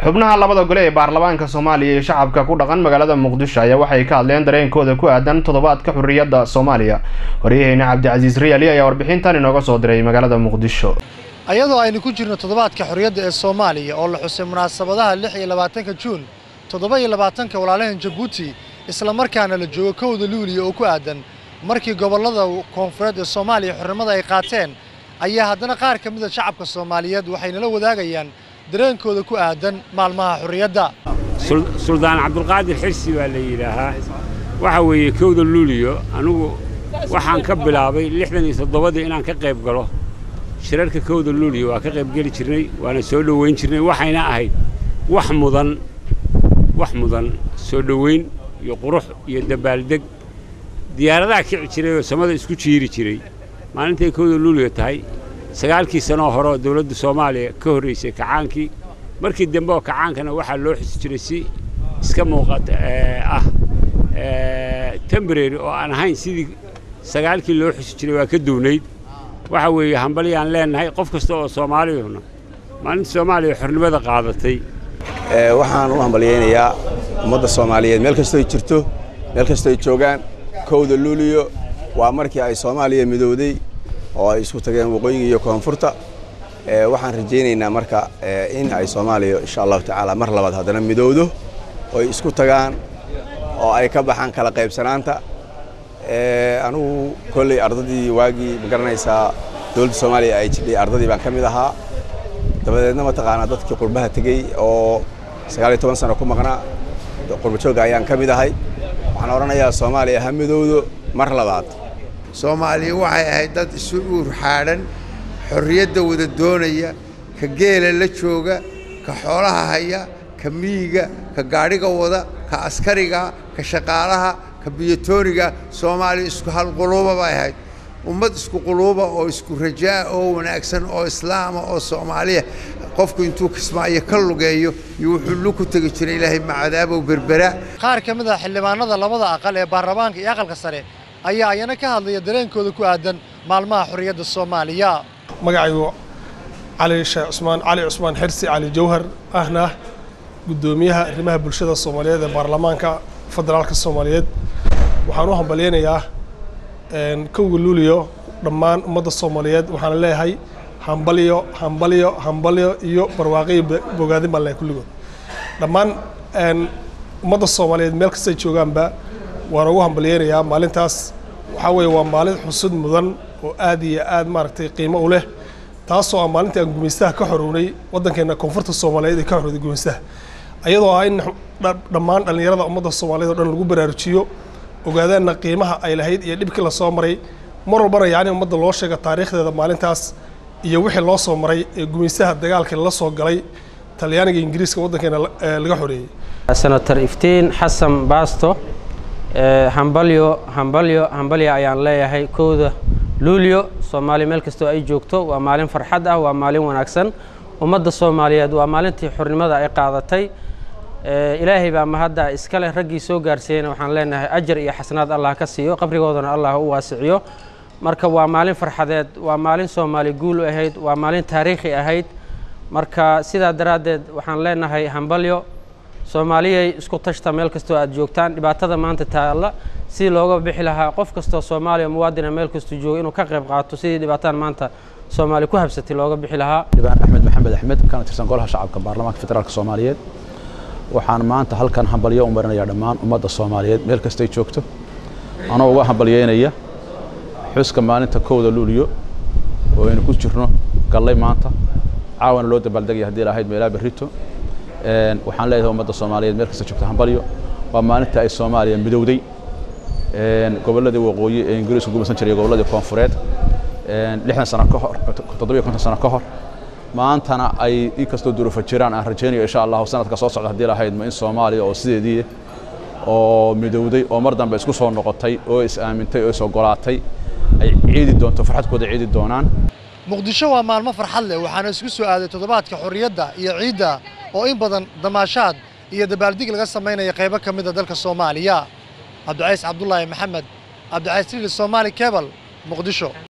xubnaha labada gole ee baarlamaanka soomaaliya iyo shacabka ku dhaqan magaalada muqdisho ayaa waxay ka hadleen dareenkooda ku aadan toddobaadka xurriyadda soomaaliya waryaheena cabdicasiis riyaali ayaa warbixintan inooga soo diray magaalada muqdisho ayadoo aynu ku jirno toddobaadka xorriyadda ee soomaaliya oo la xusay munaasabadaha lix iyo labaatanka juun toddoba iyo labaatanka walaalahan jabuuti islamarkaana la joogo kowda luuliya oo ku aadan markii gobollada koonfureed ee soomaaliya xornimada ay qaateen ayaa haddana qaar ka mida shacabka soomaaliyeed waxay nala wadaagayaan dareenkooda ku aadan maalmaha xorriyadda suldaan cabdulqaadir xirsi baa la yidhaahaa waxa weeye kowda luuliyo anugu waxaan ka bilaabay lixdan iyo toddobadii inaan ka qayb galo shirarka kowda luuliyo waa ka qayb geli jirnay waana soo dhowayn jirnay waxayna ahayd wax mudan wax mudan soo dhowayn iyo qurux iyo dabaaldeg diyaaradaha kici jiray oo samada isku jiiri jiray maalintay kowda luuliyo tahay sagaalkii sanoo hore oo dawladda soomaaliya ka horraysay kacaankii markii dambe oo kacaankana waxaa loo xusi jiray si iska muuqata ah tembrary oo aan ahayn sidii sagaalkii loo xusi jiray waa ka duwnayd waxa weeye hambalyaan leennahay qof kasta oo soomaaliyuna maalinta soomaaliya xornimada qaadatay waxaan u hambalyaynayaa ummadda soomaaliyeed meel kastoo ay jirto meel kastoo ay joogaan kowda luuliyo waa markii ay soomaaliya midowday oo ay isku tageen waqooyiga iyo koonfurta waxaan rajaynaynaa marka in ay soomaaliya insha allahu tacaala mar labaad haddana midowdo oo ay isku tagaan oo ay ka baxaan kala qaybsanaanta anugu kolley ardadii waagii ma garanaysaa dowladda soomaaliya ay jidhay ardadii baan ka mid ahaa dabadeedna mataqaanaa dadkii qurbaha tegey oo sagaal iyo toban sano ku maqnaa qurbajoogga ayaan ka mid ahay waxaan odhanayaa soomaaliya ha midowdo mar labaad soomaaliya waxay ahayd dad isu uur xaadhan xorriyadda wada doonaya ka geela la jooga ka xoolaha haya ka miyiga ka gaadhiga wada ka askariga ka shaqaalaha ka biyatooniga soomaaliya isku hal quluuba bay ahayd ummad isku quluuba oo isku rajaa oo wanaagsan oo islaama oo soomaaliya qofku intuu kismaayo ka lugeeyo iyo wuxuu lu ku tegi jiray ilaahay macadaabow berbera qaar ka mid a xildhibaanada labada aqal ee baarlamaanka iyo aqalka sare ayaa ayana ka hadlaya dareenkooda ku aadan maalmaha xorriyadda soomaaliya magacaygu cali sheekh cusmaan cali cusmaan xirsi cali jawhar ahna guddoomiyaha arrimaha bulshada soomaaliyeed ee baarlamaanka federaalka soomaaliyeed waxaan u hambalyaynayaa kowga luuliyo dhammaan ummadda soomaaliyeed waxaan leeyahay hambalyo hambalyo hambalyo iyo barwaaqiyo bogaadin baan leeyahay kulligood dhammaan ummadda soomaaliyeed meel kastay joogaanba waan ugu hambalyaynayaa maalintaas waxaa weeye waa maalin xusud mudan oo aad iyo aad maaragtay qiimo u leh taasoo ah maalintii aan gumaystaha ka xorownay waddankeenna koonfurta soomaaliyeed ee ka xorowday gumaystaha ayadoo ah in dhammaan dhallinyarada ummadda soomaaliyeed oo dhan lagu baraarujiyo ogaadaanna qiimaha ay lahayd iyo dhibkii la soo maray mar walbana yacni ummadda loo sheega taariikhdeeda maalintaas iyo wixii loo soo maray ee gumaystaha dagaalkii lala soo galay talyaaniga ingiriiska waddankeena laga xoreeyey senator iftiin xasan baasto hambalyo hambalyo hambalya ayaan leeyahay kowda luulyo soomaaliya meel kastoo ay joogto waa maalin farxad ah waa maalin wanaagsan ummadda soomaaliyeed waa maalintii xornimada ay qaadatay ilaahay baa mahadda iska leh raggii soo gaarsiiyeyna waxaan leenahay ajar iyo xasanaad allah ka siiyo qabrigoodana allah u waasiciyo marka waa maalin farxadeed waa maalin soomaali guul u ahayd waa maalin taariikhi ahayd marka sidaa daraaddeed waxaan leenahay hambalyo soomaaliyay isku tashta meel kastoo aad joogtaan dhibaatada maanta taalla sidii looga bixi lahaa qof kastoo soomaaliya muwaadina meel kastuu joogo inuu ka qayb qaato sidii dhibaataan maanta soomaaliya ku habsatay looga bixi lahaa xildhibaan axmed maxamed axmed kana tirsan golaha shacabka baarlamaanka federaalka soomaaliyeed waxaan maanta halkan hambalyo u marinayaa dhammaan ummadda soomaaliyeed meel kastay joogto anoo uga hambalyeynaya xuska maalinta kowda luuliyo oo aynu ku jirno gallay maanta caawana loo dabaaldegaya haddii lahayd meelaa berrito waxaan leeyahay ummadda soomaaliyeed meel kasta joogta hambalyo waa maalinta ay soomaaliya midowday gobolladii waqooyi ee ingiriisku gumaysan jiray gobolladii koonfureed lixdan sano ka hor toddobiyo konton sano ka hor maantana ay inkastoo duruufo jiraan aan rajaynayo insha allahu sanadka soo socda haddii lahayd ma in soomaaliya oo sideedii oo midowday oo mar dambe isku soo noqotay oo is aamintay oo is ogolaatay ay ciidi doonto farxadkooda ciidi doonaan muqdisho waa maalmo farxad leh waxaana isku soo aaday toddobaadka xorriyadda iyo ciidda oo in badan damaashaad iyo dabaaldig laga samaynaya qaybo ka mida dalka soomaaliya cabdicays cabdulaahi maxamed cabdicays lili soomaali kebal muqdisho